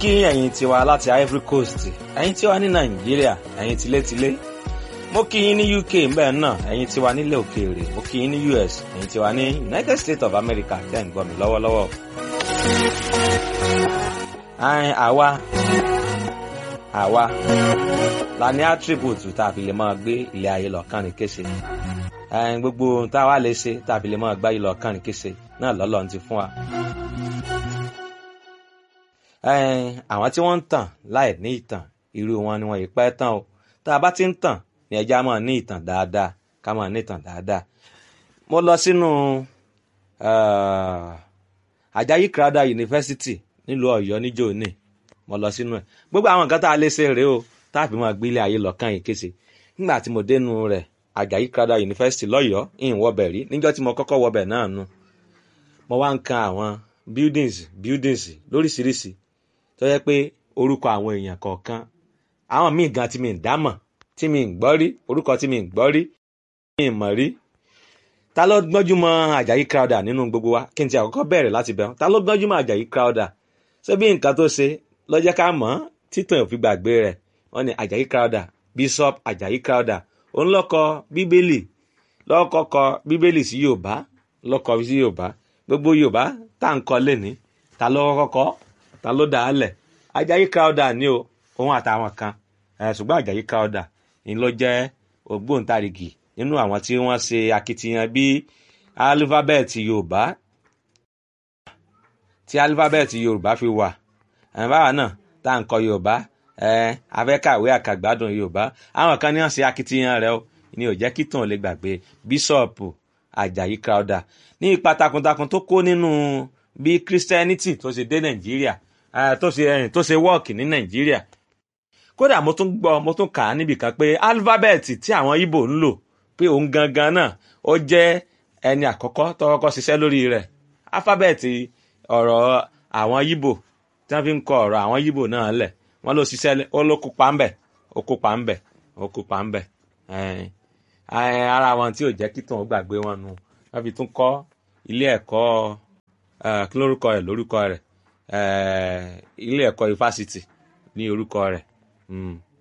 kí ẹ̀yin tiwa láti Ivory Coast ẹ̀yin tiwa ní Nàìjíríà ẹ̀yin tilétilé mo kí yín ní UK mbẹ́ náà ẹ̀yin tiwa nílẹ̀ òkèèrè mo kí yín ní US ẹ̀yin tiwa ní United States of America tẹ́ ń gbọ́ mi lọ́wọ́lọ́wọ́. àìn àwa àwa la ní attribute tá a fi lè máa gbé ilé ayé lọ́kàn ní kése ẹ̀yin gbogbo ohun tá a wá lè ṣe tá a fi lè máa gbá ilé lọ́kàn ní kése náà lọ́lọ́run ti fún wa àwọn tí wọ́n ń tàn láì ní ìtàn irú wọn ni wọ́n yìí pẹ́ tán o tá a bá ti ń tàn ní ẹja máa ní ìtàn dáadáa ká máa ní ìtàn dáadáa. mo lọ sínú Àjàyí Crowther University nílùú Ọ̀yọ́ níjó ní mo lọ sínú ẹ̀ gbogbo àwọn nǹkan tá a lè ṣe rèé o tá a fi máa gbé ilé ayé lọ́kàn yìí kése nígbà tí mo dénú rẹ̀ Àjàyí Crowther University lọ́yọ̀ọ́ ìhìn wọbẹ̀ rí níjọ́ tí mo kọ́kọ́ wọbẹ̀ náà nu mo wá ń kan àwọn buildings buildings lóríṣiríṣi tó yẹ pé orúkọ àwọn èèyàn kọ̀ọ̀kan àwọn míì gan tí mi ń dámọ̀ tí mi ń gbọ́ rí orúkọ tí mi ń gbọ́ rí mi ń mọ̀ rí ta ló gbọ́njú mọ́ Àjàyí Crowther nínú gbogbo wa kí n ti àkọ́kọ́ bẹ̀rẹ̀ láti bẹ̀rù ta ló gbọ́njú mọ́ Àjàyí Crowther ṣé bí nǹkan tó ṣe ló jẹ́ ká mọ̀ títàn òfin gbàgbé rẹ̀ wọ́n ní Àjàyí Crowther Bishop Àjàyí Crowther òun ló kọ bíbélì ló kọ bíbélì sí Yorùbá ló kọ sí Yorùbá gbogbo Yorùbá tá à ń kọ lẹ́ni ta ló kọ́kọ́ ta ló dà á lẹ̀ Àjàyí Crowther ni o òun àtàwọn kan ṣùgbọ́n Àjàyí Crowther ni ló jẹ́ ògbóǹtarìgì nínú àwọn tí wọ́n ṣe akitiyan bí alifábẹ́ẹ̀tì Yorùbá tí alifábẹ́ẹ̀tì Yorùbá fi wà báwa náà tá à ń kọ Yorùbá afẹ́kàwé àkàgbádùn Yorùbá àwọn kan ní wọ́n ṣe akitiyan rẹ̀ o ni ò jẹ́ kí tàn lè gbàgbé bíṣọ̀pù Àjàyí Crowther ní ipa takuntakun tó kó nínú bí Christianity tó ṣe dé Nàìjíríà tó ṣe tó ṣe wọ́ọ̀kì ní Nàìjíríà kódà mo tún gbọ́ mo tún kà á níbì kan pé alifábẹ́ẹ̀tì tí àwọn Ìgbò ń lò pé òun gangan náà ó jẹ́ ẹni àkọ́kọ́ tó kọ́kọ́ ṣiṣẹ́ lórí rẹ̀ alifábẹ́ẹ̀tì ọ̀rọ̀ àwọn Ìgbò tí wọ́n fi ń kọ ọ̀rọ̀ àwọn Ìgbò náà lẹ̀ wọ́n ló ṣiṣẹ́ ó ló kópa ńbẹ̀ ó kópa ńbẹ̀ ó kópa ńbẹ̀ ara wọn tí ò jẹ́ kí tòun gbàgbé wọn nu wọ́n fi tún kọ́ ilé ẹ̀kọ́ kí lórúkọ rẹ̀ lórúkọ rẹ̀ ilé ẹ̀kọ́ ifásitì ní orúkọ rẹ̀